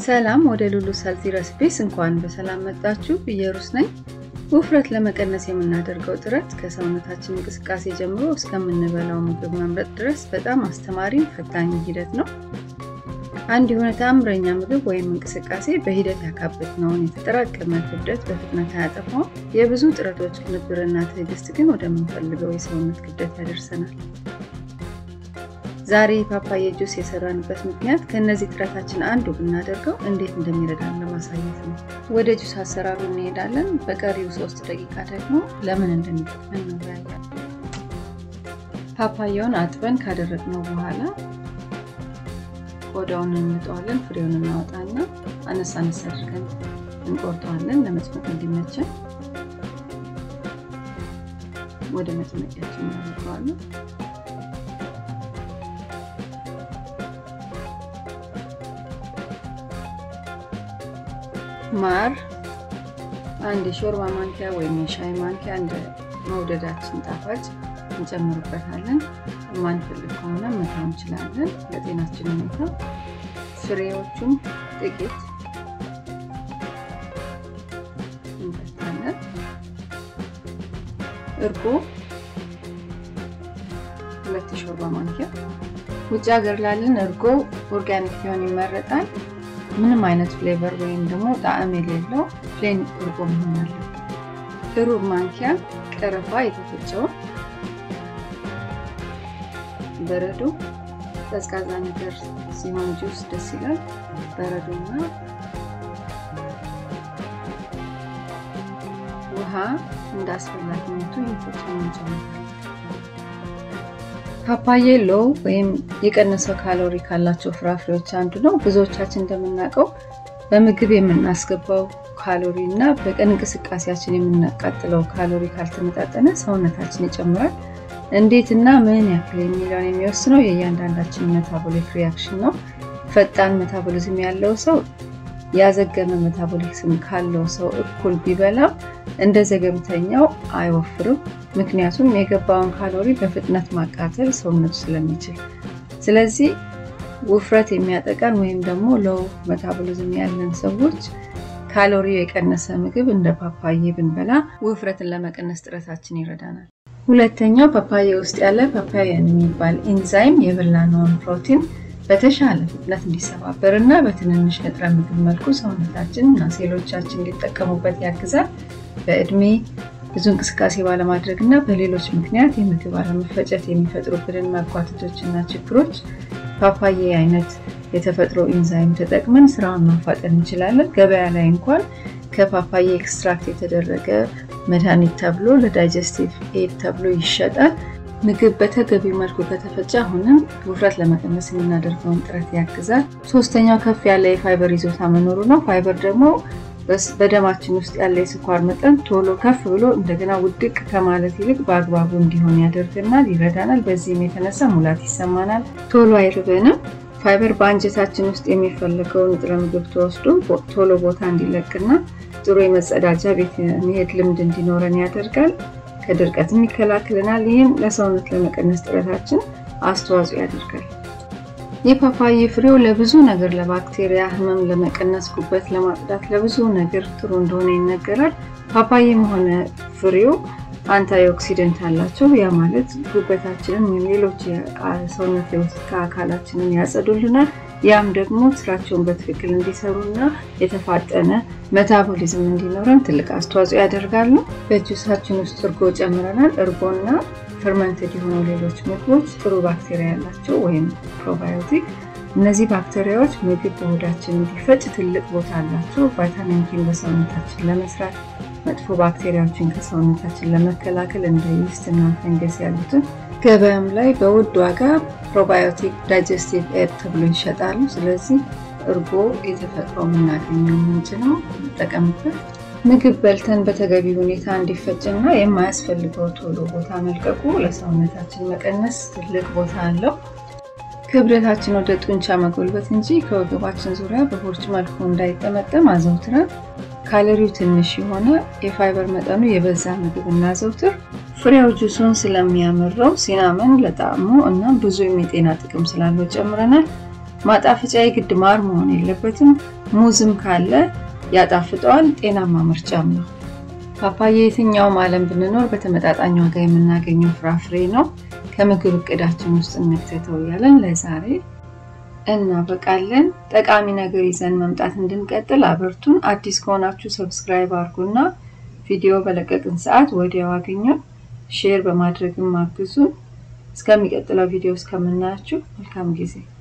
ሰላም ወደ ሉሉ ሰልቲ ረሲፒስ እንኳን በሰላም መጣችሁ። እየሩስ ነኝ። ውፍረት ለመቀነስ የምናደርገው ጥረት ከሰውነታችን እንቅስቃሴ ጀምሮ እስከምንበላው ምግብ መምረጥ ድረስ በጣም አስተማሪ ፈታኝ ሂደት ነው። አንድ የሆነ ተአምረኛ ምግብ ወይም እንቅስቃሴ በሂደት ያካበትነውን የተጠራቀመ ክብደት በፍጥነት አያጠፋውም። የብዙ ጥረቶች ቅንብርና ትዕግስት ግን ወደምንፈልገው የሰውነት ክብደት ያደርሰናል። ዛሬ ፓፓዬ ጁስ የሰራንበት ምክንያት ከእነዚህ ጥረታችን አንዱ ብናደርገው እንዴት እንደሚረዳን ለማሳየት ነው። ወደ ጁስ አሰራሩ እንሄዳለን። በቀሪው ሶስት ደቂቃ ደግሞ ለምን እንደሚጠቅመን እንወያያለን። ፓፓያውን አጥበን ካደረግነው በኋላ ቆዳውን እንጠዋለን። ፍሬውን እናወጣና አነሳ አነሳ አድርገን እንቆርጠዋለን ለመጭመቅ እንዲመቸን። ወደ መጭመቂያችን እናደርገዋለን። ማር አንድ የሾርባ ማንኪያ ወይም የሻይ ማንኪያ እንደ መውደዳችን ጣፋጭ እንጨምርበታለን። የማንፈልግ ከሆነ መተው እንችላለን፣ ለጤናችን ሁኔታ። ፍሬዎቹን ጥቂት እንበታለን። እርጎ ሁለት የሾርባ ማንኪያ። ውጭ ሀገር ላለን እርጎ ኦርጋኒክ ሊሆን ይመረጣል። ምንም አይነት ፍሌቨር ወይም ደግሞ ጣዕም የሌለው ፕሌን እርጎ መሆን አለበት። ሩብ ማንኪያ ቀረፋ የተፈጨውን በረዶ ቀዝቃዛ ነገር ሲሆን ጁስ ደስ ይላል። በረዶና ውሃ እንደ አስፈላጊነቱ የተፈጨውን እንጨምራለን። ፓፓዬ ሎው ወይም የቀነሰ ካሎሪ ካላቸው ፍራፍሬዎች አንዱ ነው። ብዙዎቻችን እንደምናውቀው በምግብ የምናስገባው ካሎሪ እና በቀን እንቅስቃሴያችን የምናቃጥለው ካሎሪ ካልተመጣጠነ ሰውነታችን ይጨምራል። እንዴት እና ምን ያክል የሚለውን የሚወስነው የእያንዳንዳችን ሜታቦሊክ ሪያክሽን ነው። ፈጣን ሜታቦሊዝም ያለው ሰው ያዘገመ ሜታቦሊዝም ካለው ሰው እኩል ቢበላም እንደ ዘገምተኛው አይወፍርም። ምክንያቱም የገባውን ካሎሪ በፍጥነት ማቃጠል ሰውነቱ ስለሚችል። ስለዚህ ውፍረት የሚያጠቃን ወይም ደግሞ ሎው ሜታቦሊዝም ያለን ሰዎች ካሎሪው የቀነሰ ምግብ እንደ ፓፓዬ ብንበላ ውፍረትን ለመቀነስ ጥረታችን ይረዳናል። ሁለተኛው ፓፓዬ ውስጥ ያለ ፓፓያን የሚባል ኢንዛይም የበላነውን ፕሮቲን በተሻለ ፍጥነት እንዲሰባበር እና በትንንሽ ንጥረ ምግብ መልኩ ሰውነታችን እና ሴሎቻችን እንዲጠቀሙበት ያግዛል። በእድሜ ብዙ እንቅስቃሴ ባለማድረግ እና በሌሎች ምክንያት የምግብ አለመፈጨት የሚፈጥሩብንን መጓተቶች እና ችግሮች ፓፓዬ አይነት የተፈጥሮ ኢንዛይም ተጠቅመን ስራውን ማፋጠን እንችላለን። ገበያ ላይ እንኳን ከፓፓዬ ኤክስትራክት የተደረገ መድኃኒት ተብሎ ለዳይጀስቲቭ ኤድ ተብሎ ይሸጣል። ምግብ በተገቢው መልኩ ከተፈጨ አሁንም ውፍረት ለመቀነስ የምናደርገውን ጥረት ያግዛል። ሶስተኛው ከፍ ያለ የፋይበር ይዞታ መኖሩ ነው። ፋይበር ደግሞ በደማችን ውስጥ ያለ የስኳር መጠን ቶሎ ከፍ ብሎ እንደገና ውድቅ ከማለት ይልቅ በአግባቡ እንዲሆን ያደርገናል፣ ይረዳናል። በዚህም የተነሳ ሙላት ይሰማናል፣ ቶሎ አይርበንም። ፋይበር በአንጀታችን ውስጥ የሚፈለገው ንጥረ ምግብ ተወስዶ ቶሎ ቦታ እንዲለቅና ጥሩ የመጸዳጃ ቤት መሄድ ልምድ እንዲኖረን ያደርጋል። ከድርቀትም ይከላከልናል። ይህም ለሰውነት ለመቀነስ ጥረታችን አስተዋጽኦ ያደርጋል። የፓፓዬ ፍሬው ለብዙ ነገር ለባክቴሪያ ህመም ለመቀነስ፣ ጉበት ለማጽዳት፣ ለብዙ ነገር ጥሩ እንደሆነ ይነገራል። ፓፓዬም ሆነ ፍሬው አንታይ ኦክሲደንት አላቸው። ያ ማለት ጉበታችንን ወይም ሌሎች ሰውነት የውስጥ አካላችንን ያጸዱልናል። ያም ደግሞ ስራቸውን በትክክል እንዲሰሩና የተፋጠነ ሜታቦሊዝም እንዲኖረን ትልቅ አስተዋጽኦ ያደርጋሉ። በጁሳችን ውስጥ እርጎ ጨምረናል። እርጎና ፈርመንትድ የሆኑ ሌሎች ምግቦች ጥሩ ባክቴሪያ ያላቸው ወይም ፕሮባዮቲክ። እነዚህ ባክቴሪያዎች ምግብ በሆዳችን እንዲፈጭ ትልቅ ቦታ አላቸው። ቫይታሚን ኪን በሰውነታችን ለመስራት መጥፎ ባክቴሪያዎችን ከሰውነታችን ለመከላከል እንደ ይስት እና ፈንገስ ያሉትን ገበያም ላይ በውድ ዋጋ ፕሮባዮቲክ ዳይጀስቲቭ ኤድ ተብሎ ይሸጣሉ። ስለዚህ እርጎ የተፈጥሮ የምናገኘው ምንጭ ነው፣ እንጠቀምበት። ምግብ በልተን በተገቢ ሁኔታ እንዲፈጭና የማያስፈልገው ቶሎ ቦታ መልቀቁ ለሰውነታችን መቀነስ ትልቅ ቦታ አለው። ክብደታችን ወደ ጡንቻ መጎልበት እንጂ ከወገባችን ዙሪያ በቦርጭ መልኩ እንዳይጠመጠም አዘውትረን ካሎሪው ትንሽ የሆነ የፋይበር መጠኑ የበዛ ምግብ እናዘውትር። ፍሬው ጁሱን ስለሚያምረው ሲናመን ለጣዕሙ እና ብዙ የጤና ጥቅም ስላለው ጨምረናል። ማጣፈጫ የግድ ማር መሆን የለበትም። ሙዝም ካለ ያጣፍጠዋል። ጤናማ ምርጫም ነው። ፓፓያ የትኛውም ዓለም ብንኖር በተመጣጣኝ ዋጋ የምናገኘው ፍራፍሬ ነው። ከምግብ እቅዳችን ውስጥ እንክተተው እያለን ለዛሬ እናበቃለን። ጠቃሚ ነገር ይዘን መምጣት እንድንቀጥል አበርቱን። አዲስ ከሆናችሁ ሰብስክራይብ አድርጉና ቪዲዮ በለቀቅን ሰዓት ወዲያው አገኘው። ሼር በማድረግም አግዙን። እስከሚቀጥለው ቪዲዮ እስከምናያችሁ መልካም ጊዜ